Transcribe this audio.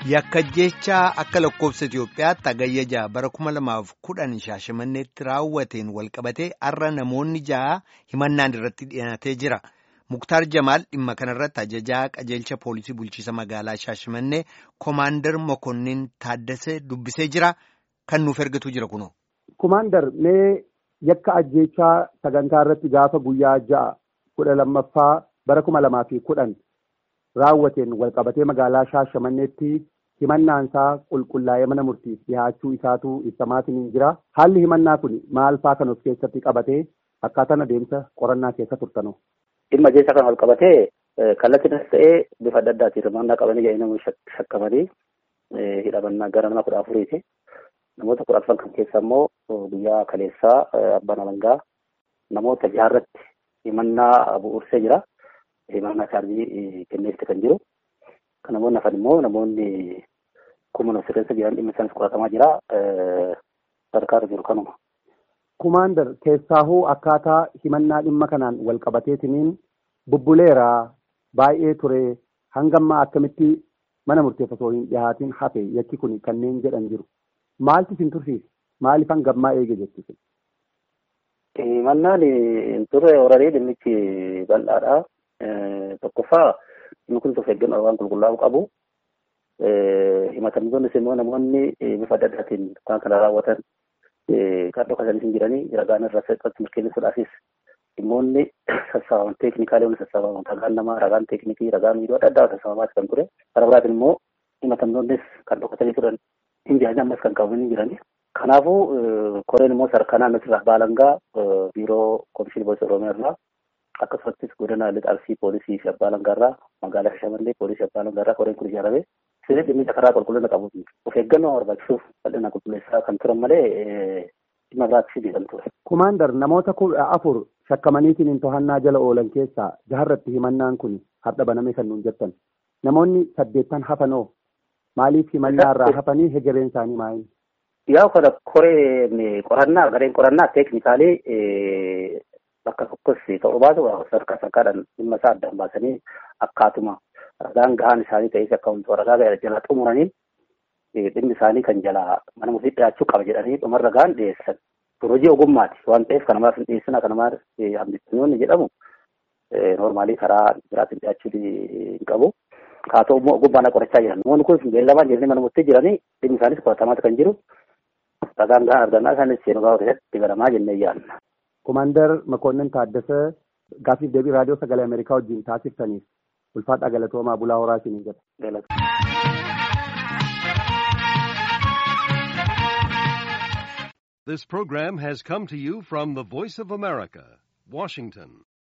Yakka jechaa akka lakkoofsa Itoophiyaatti hagayya ja'a bara kuma lamaaf kudhan shaashamanneetti raawwateen walqabatee har'a namoonni ja'a himannaan irratti dhiyaatee jira. Muktaar Jamaal dhimma kanarratti ajajaa qajeelcha poolisii bulchiisa magaalaa Shaashimannee Komaandar Mokonnin Taaddasee dubbisee jira. Kan nuuf ergatu jira kunoo. Komaandar mee yakka ajjeechaa sagantaa irratti gaafa guyyaa ja'a kudha lammaffaa bara kuma lamaa fi kudhan raawwateen walqabatee magaalaa Shaashamanneetti himannaansaa qulqullaa'ee mana murtiif dhiyaachuu isaatu ibsamaatiin jira. Haalli himannaa kun maal faa kan of keessatti qabatee akkaataan adeemsa qorannaa keessa turtanoo? Dhimma ajjeechaa kan walqabatee kallattiinis ta'ee bifa adda addaatiin hirmaannaa qabanii jedhanii namoonni shakkamanii hidhamannaa gara nama kudha afuriiti. Namoota kudha afran kan keessa immoo guyyaa kaleessaa abbaan alangaa namoota jaharratti himannaa bu'uursee jira. Himannaa chaarjii kenneefte kan jiru. Kan namoonni hafan immoo namoonni kuma sirreessa jiran dhimma isaanis qoratamaa jira. Sadarkaa jiru kanuma. Kumaandar keessaahuu akkaataa himannaa dhimma kanaan wal qabateetiniin bubbuleeraa baay'ee ture hangammaa akkamitti mana murteef osoo hin dhihaatiin hafe yakki kun kanneen jedhan jiru. Maaltu isin tursiise? Maaliif hangammaa eege jechuudha? Himannaan hin turre horarii dhimmichi bal'aadha. Tokkoffaa dhimmi kun of eeggannoo waan qulqullaa'u qabu. Himatamtoonnis immoo namoonni bifa adda addaatiin waan kana raawwatan kan dhokatanii hin jiranii ragaan irra irratti mirkaneessuudhaafis dhimmoonni sassaabaman teeknikaalee waliin sassaabaman ragaan namaa ragaan teeknikii ragaan miidhoo adda addaa sassaabamaa kan ture. Kana biraatiin immoo himatamtoonnis kan dhokatanii turan hin jiranii ammas kan qabamanii jiranii. Kanaafuu koreen immoo sadarkaa naannoo irraa baalangaa biiroo komishinii poolisii oromiyaa irraa akkasumattis godina lixa arsii poolisii fi abbaa alangaa irraa magaalaa Shaashamannee poolisii abbaa alangaa irraa koreen kun ijaarame sirrii dhimmicha karaa qulqullina qabu of eeggannoo barbaachisuuf bal'ina qulqulleessaa kan turan malee dhimma biraatti kan ture. Kumaandar namoota kudha afur shakkamaniitiin to'annaa jala oolan keessaa jaharratti himannaan kun har'a baname kan nuun jettan namoonni saddeettan hafanoo maaliif himannaa irraa hafanii hegereen isaanii maayini? Yaa kana koreen qorannaa gareen qorannaa teeknikaalee bakka tokkos ta'uu baatu sadarkaa sadarkaadhaan dhimma isaa addaan baasanii akkaatuma ragaan gahaan isaanii ta'ee akka wantoota ragaa jala xumuranii dhimmi isaanii kan jala mana murtii dhiyaachuu qaba jedhanii dhuma ragaan dhiyeessan. Hojii ogummaati waan ta'eef kan namaaf hin dhiyeessina kan namaaf hambisnoonni jedhamu noormaalii karaa biraatiin dhiyaachuu hin qabu. Haa ta'u immoo ogummaan qorachaa jiran. Namoonni kun beellamaan jiranii mana murtii jiranii dhimmi isaanis qoratamaa kan jiru. Ragaan gahaan argannaa isaanis seenuu gaafa keessatti galamaa jennee yaadna. Komaandar Makoonnin Taaddasee gaaffiif deebii raadiyoo sagalee Ameerikaa wajjin taasiftaniif ulfaadhaa galatoomaa bulaa horaa isiniin jedha. This program has come to you from the Voice of America, Washington.